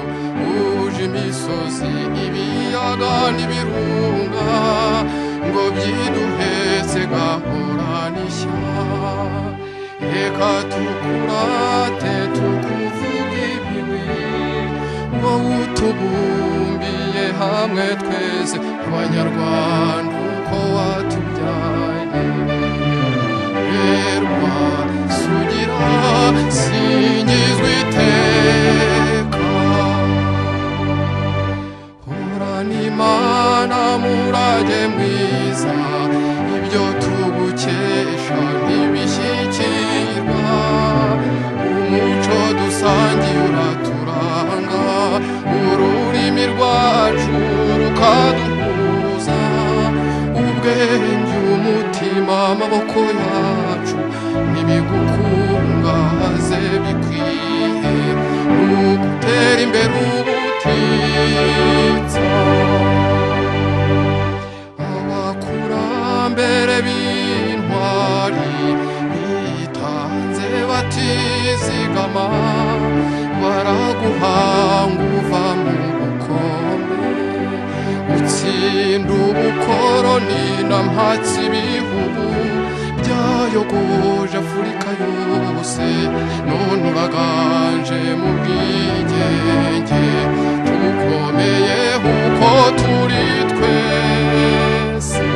uje imisozi ibiyaga n'ibirunga ngo byiduhetse gahora n'ishya reka tukurate tukuvuga ibigwi wowe utubumbiye hamwe twese abanyarwanda uko watubyaye berwa sugira singizwa iteka horana imana murage mwiza ibyo tugukesha ntibishyikirwa umuco dusangiye uraturanga ururimi rwacu rukaduhuza ubwenge umutima amaboko yacu nibigukungaze bikwiye nugutera imbere ubutitsa abakurambere b'intwari bitanze batizigama baraguhanga uva mu bukombe utsinda ubukoroni na mpatsi ibihugu byayogoje afurika yose none uraganje mu bwigenge tukomeye uko turi twese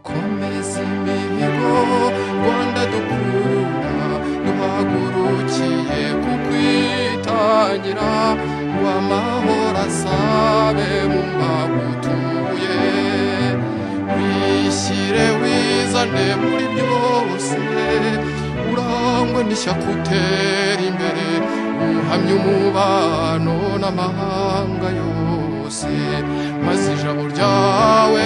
komeza imihigo rwanda dukunda duhagurukiye kukwitangira ngo amahoro asabe mu mbagutuye wishyire wizane muri byose urangwe n'ishyaka utera imbere uhamye umubano n'amahanga yose maze ijabo ryawe